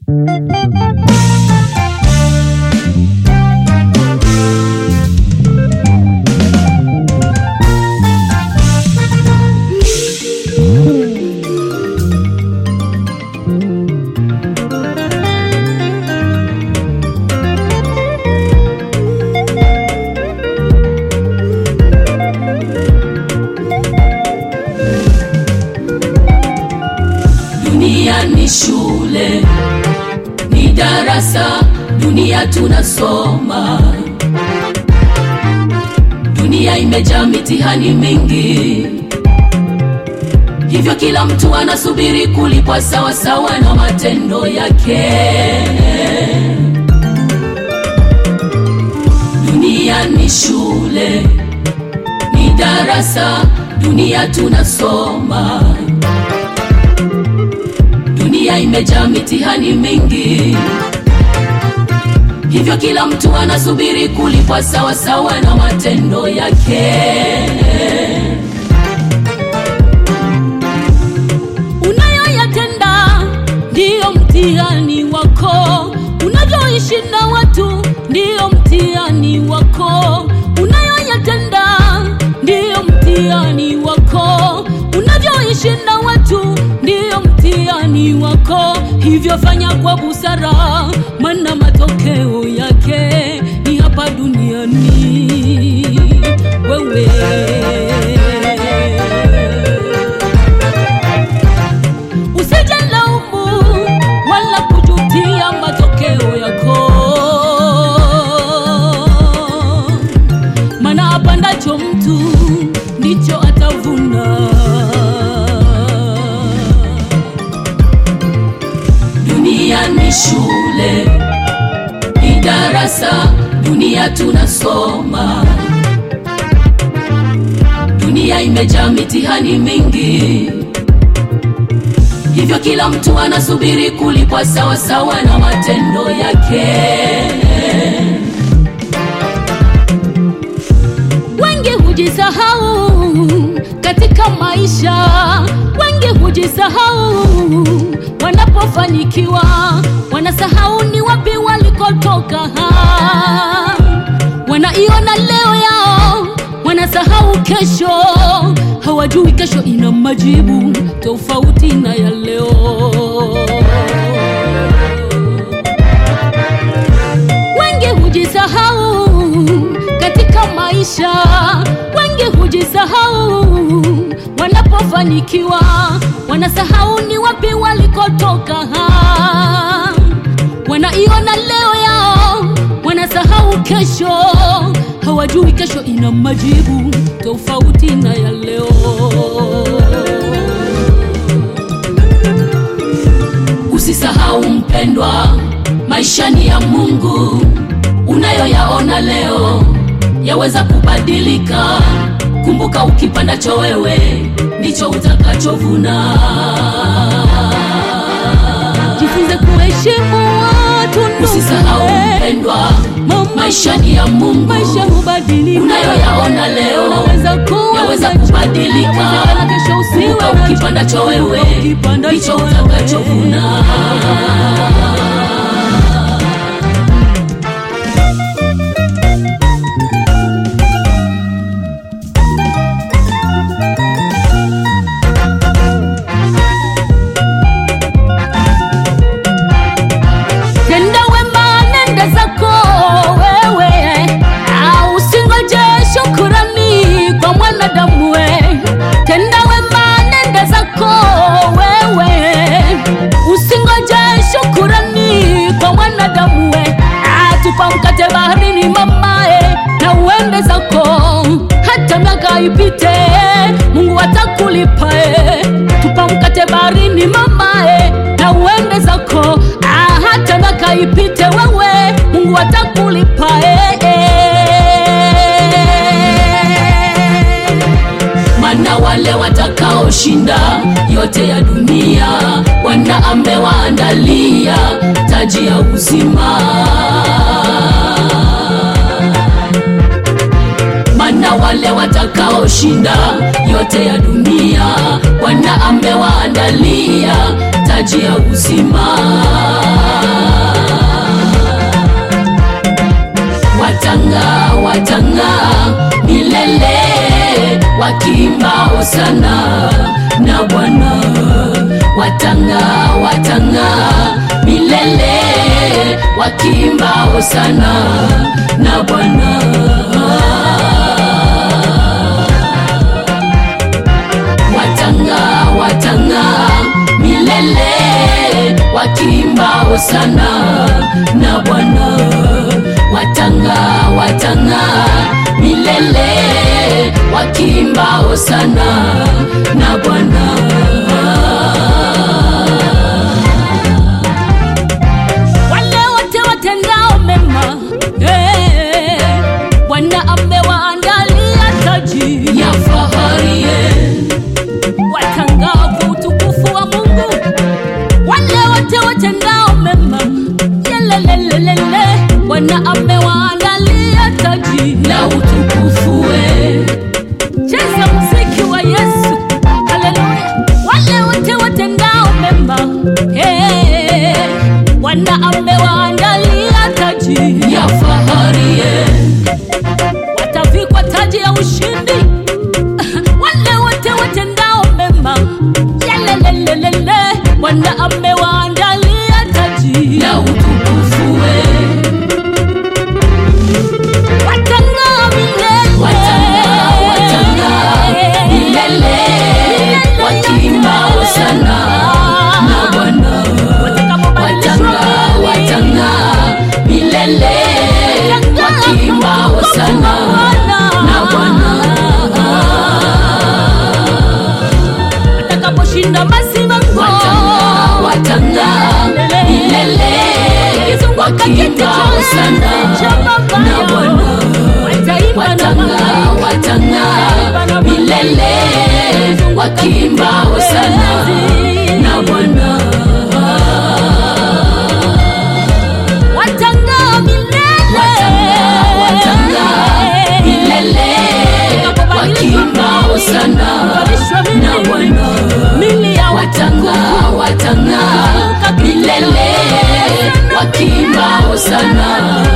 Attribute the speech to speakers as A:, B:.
A: Dunia ni shule, ni darasa, dunia tunasoma. Dunia imejaa mitihani mingi, hivyo kila mtu anasubiri kulipwa sawa sawa na matendo yake. Dunia ni shule, ni darasa, dunia tunasoma. Dunia imejaa mitihani mingi, hivyo kila mtu anasubiri kulipwa sawa sawa na matendo yake.
B: unayoyatenda ndiyo mtihani wako, unavyoishi na watu ndiyo mtihani wako, unayoyatenda ndiyo mtihani wako, unavyoishi na watu ndiyo mtihani wako. Hivyo fanya kwa busara, maana matokeo yake ni hapa duniani. Wewe Usijelaumu wala kujutia matokeo yako, maana apandacho mtu ndicho atavuna.
A: Dunia ni shule, ni darasa, dunia tunasoma. Dunia imejaa mitihani mingi, hivyo kila mtu anasubiri kulipwa sawa sawa na matendo yake.
B: Wengi hujisahau katika maisha, wengi hujisahau wanapofanikiwa, wanasahau ni wapi walikotoka. Wanaiona leo yao, wanasahau kesho, hawajui kesho ina majibu tofauti na ya leo. Wengi hujisahau katika maisha, wengi hujisahau wanapofanikiwa, wanasahau ni wapi walikotoka. Wanaiona leo yao, wanasahau kesho, hawajui kesho ina majibu tofauti na ya leo.
A: Usisahau mpendwa, maisha ni ya Mungu. Unayoyaona leo yaweza kubadilika. Kumbuka, ukipandacho wewe ndicho utakachovuna.
B: Jifunze kuheshimu watu ndugu.
A: Usisahau mpendwa,
B: Mama,
A: maisha ni ya Mungu.
B: maisha hubadilika.
A: Unayoyaona leo
B: Unaweza kuwa
A: yaweza
B: nacho,
A: kubadilika.
B: inawezekana kesho usiwe
A: Kumbuka,
B: nacho.
A: ukipandacho wewe
B: Ukipandacho
A: ndicho
B: wewe.
A: utakachovuna.
B: Tenda wema, nenda zako wewe, au usingoje shukurani kwa mwanadamu we. Tenda wema, nenda zako wewe, usingoje shukurani kwa mwanadamu we. Atupa mkate baharini mamae, na uende zako hata miaka ipite, Mungu atakulipa eh. Tupa mkate baharini mamae, na uende zako ah, hata miaka ipite, wewe Mungu atakulipa eh, eh.
A: Mana wale watakaoshinda yote ya dunia, Bwana amewaandalia taji ya uzima. Mana wale watakaoshinda yote ya dunia, Bwana amewaandalia taji ya uzima. sana na Bwana, watanga watanga milele, wakiimba hosana na Bwana. Watanga watanga milele, wakiimba hosana na Bwana, watanga watanga milele, wakiimba hosana na Bwana.
B: wale wote watendao mema eh, Bwana amewaandalia taji
A: ya fahari ye,
B: watangao kwa utukufu wa Mungu. Wale wote watendao mema yelelelelele, Bwana amewaandalia taji
A: la utukufu we,
B: cheza muziki wa Yesu, haleluya. Wale wote watendao mema eh, Bwana amewaandalia taji
A: ya fahari ye,
B: watavikwa taji ya ushindi. Wale wote watendao mema, yelelelelele, Bwana amewaandalia taji.
A: la utukufu we,
B: Watang'aa milele.
A: watanga watanga milele, wakiimba hosana na Bwana.
B: Watakapobadilishwa
A: watanga
B: mili.
A: watanga milele wakiimba hosana na Bwana
B: Watakaposhinda masimango.
A: watanga watanga milele wakiimba hosana na Bwana watanga watanga milele wakiimba hosana na Bwana
B: Watang'aa milele.
A: watanga watanga milele wakiimba hosana na Bwana
B: Mili ya
A: watanga watanga milele wakiimba hosana